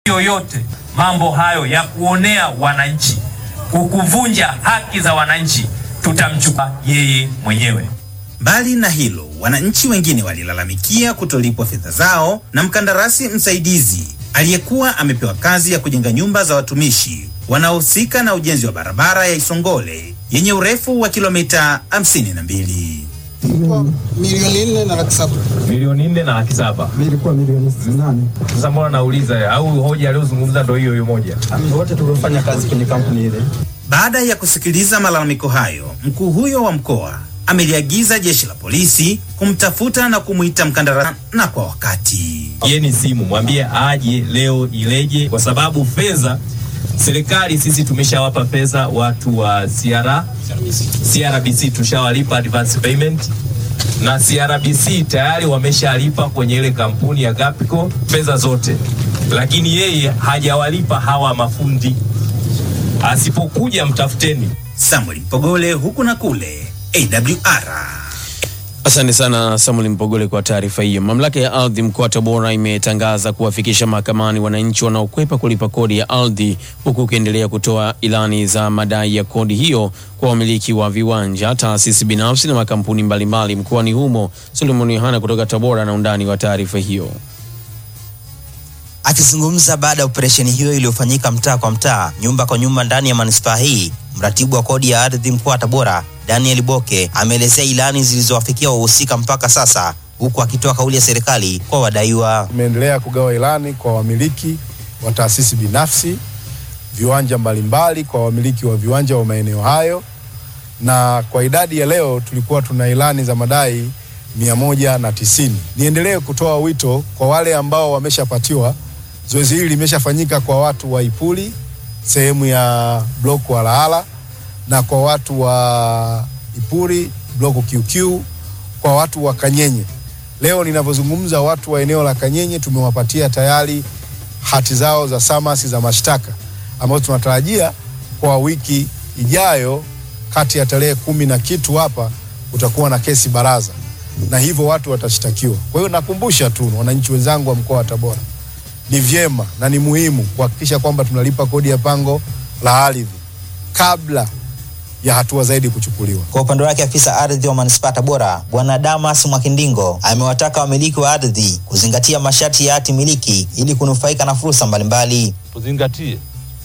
yoyote mambo hayo ya kuonea wananchi, kukuvunja haki za wananchi, tutamchukua yeye mwenyewe. Mbali na hilo, wananchi wengine walilalamikia kutolipwa fedha zao na mkandarasi msaidizi aliyekuwa amepewa kazi ya kujenga nyumba za watumishi wanaohusika na ujenzi wa barabara ya Isongole yenye urefu wa kilomita 52. milioni nne na laki saba. milioni nne na laki saba. Ilikuwa milioni nane. Sasa mbona nauliza, au hoja aliyozungumza ndo hiyo hiyo moja? Wote tuliofanya kazi kwenye kampuni ile. Baada ya kusikiliza malalamiko hayo, mkuu huyo wa mkoa ameliagiza jeshi la polisi kumtafuta na kumwita mkandarasi na kwa wakati. Yeni simu mwambie aje leo ileje, kwa sababu fedha serikali sisi tumeshawapa fedha watu wa CR, CRBC tushawalipa advance payment na CRBC tayari wameshalipa kwenye ile kampuni ya Gapico fedha zote, lakini yeye hajawalipa hawa mafundi. Asipokuja mtafuteni. Samuel Mpogole huku na kule AWR. Asante sana Samuel Mpogole kwa taarifa hiyo. Mamlaka ya ardhi mkoa wa Tabora imetangaza kuwafikisha mahakamani wananchi wanaokwepa kulipa kodi ya ardhi, huku ukiendelea kutoa ilani za madai ya kodi hiyo kwa wamiliki wa viwanja, taasisi binafsi na makampuni mbalimbali mkoani humo. Solomon Yohana kutoka Tabora na undani wa taarifa hiyo. Akizungumza baada ya operesheni hiyo iliyofanyika mtaa kwa mtaa, nyumba kwa nyumba ndani ya manispaa hii, mratibu wa kodi ya ardhi mkoa wa Tabora Daniel Boke ameelezea ilani zilizowafikia wahusika mpaka sasa, huku akitoa kauli ya serikali kwa wadaiwa. Tumeendelea kugawa ilani kwa wamiliki wa taasisi binafsi, viwanja mbalimbali kwa wamiliki wa viwanja wa maeneo hayo, na kwa idadi ya leo tulikuwa tuna ilani za madai mia moja na tisini. Niendelee kutoa wito kwa wale ambao wameshapatiwa. Zoezi hili limeshafanyika kwa watu wa Ipuli sehemu ya bloku wa Lahala na kwa watu wa Ipuri bloku QQ, kwa watu wa Kanyenye. Leo ninavyozungumza, watu wa eneo la Kanyenye tumewapatia tayari hati zao za samasi za mashtaka ambazo tunatarajia kwa wiki ijayo, kati ya tarehe kumi na kitu hapa utakuwa na kesi baraza, na hivyo watu watashtakiwa. Kwa hiyo nakumbusha tu wananchi wenzangu wa mkoa wa Tabora, ni vyema na ni muhimu kuhakikisha kwamba tunalipa kodi ya pango la ardhi kabla ya hatua zaidi kuchukuliwa. Kwa upande wake afisa ardhi wa manispaa Tabora Bwana Damas Mwakindingo amewataka wamiliki wa ardhi kuzingatia masharti ya hati miliki ili kunufaika na fursa mbalimbali. tuzingatie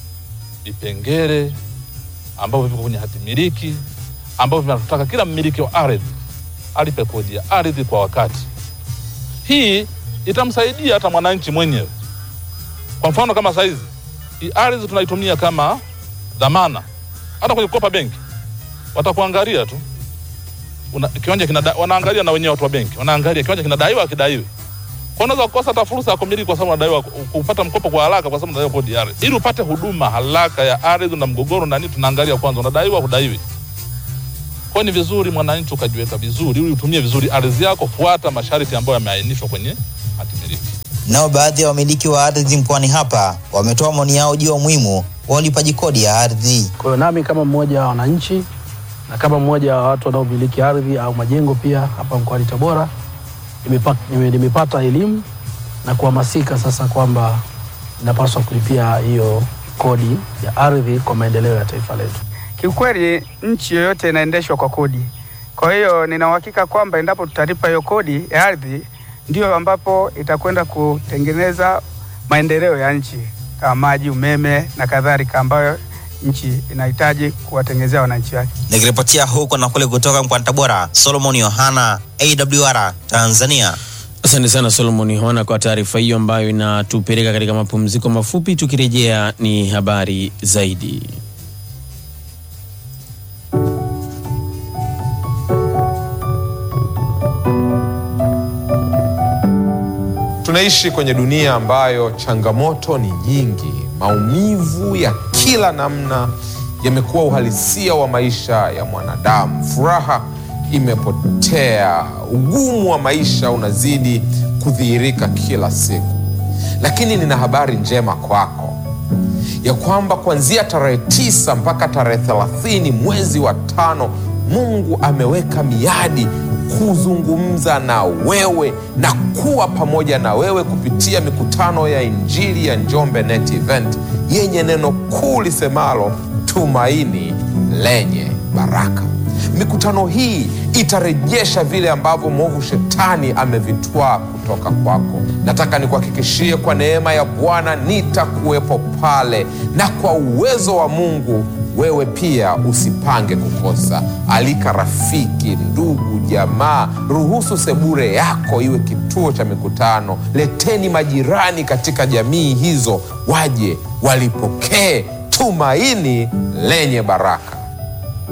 vipengele ambavyo viko kwenye hati miliki ambavyo vinataka kila mmiliki wa ardhi alipe kodi ya ardhi kwa wakati. Hii itamsaidia hata mwananchi mwenyewe. Kwa mfano kama saizi hii ardhi tunaitumia kama dhamana, hata kwenye kukopa benki watakuangalia tu una, kiwanja kinada, wanaangalia na wenyewe watu wa benki wanaangalia kiwanja kinadaiwa akidaiwi kwa unaweza kukosa hata fursa ya kumiliki kwa sababu unadaiwa kupata mkopo kwa haraka kwa sababu unadaiwa kodi ya ardhi. Ili upate huduma haraka ya ardhi na mgogoro na nini, tunaangalia kwanza unadaiwa hudaiwi. Kwa hiyo ni vizuri mwananchi ukajiweka vizuri ili utumie vizuri ardhi yako, fuata masharti ambayo yameainishwa kwenye hati miliki. Nao baadhi ya wamiliki wa ardhi mkoani hapa wametoa maoni yao juu ya umuhimu wa ulipaji kodi ya ardhi. Kwa hiyo nami kama mmoja wa wananchi na kama mmoja wa watu wanaomiliki ardhi au majengo pia hapa mkoani Tabora nimepa- nime- nimepata elimu na kuhamasika sasa kwamba inapaswa kulipia hiyo kodi ya ardhi kwa maendeleo ya taifa letu. Kiukweli nchi yoyote inaendeshwa kwa kodi. Kwa hiyo nina uhakika kwamba endapo tutalipa hiyo kodi ya ardhi, ndio ambapo itakwenda kutengeneza maendeleo ya nchi kama maji, umeme na kadhalika, ambayo nchi inahitaji kuwatengenezea wananchi wake. Nikiripotia huko na kule kutoka mkoani Tabora, Solomon Yohana, AWR Tanzania. Asante sana Solomon Yohana kwa taarifa hiyo ambayo inatupeleka katika mapumziko mafupi. Tukirejea ni habari zaidi. Tunaishi kwenye dunia ambayo changamoto ni nyingi. Maumivu ya kila namna yamekuwa uhalisia wa maisha ya mwanadamu. Furaha imepotea, ugumu wa maisha unazidi kudhihirika kila siku. Lakini nina habari njema kwako ya kwamba kuanzia tarehe tisa mpaka tarehe thelathini mwezi wa tano Mungu ameweka miadi kuzungumza na wewe na kuwa pamoja na wewe kupitia mikutano ya Injili ya Njombe Net Event yenye neno kuu lisemalo tumaini lenye baraka. Mikutano hii itarejesha vile ambavyo mwovu shetani amevitwaa kutoka kwako. Nataka nikuhakikishie kwa neema ya Bwana nitakuwepo pale, na kwa uwezo wa Mungu wewe pia usipange kukosa. Alika rafiki, ndugu, jamaa. Ruhusu sebure yako iwe kituo cha mikutano. Leteni majirani katika jamii hizo, waje walipokee tumaini lenye baraka.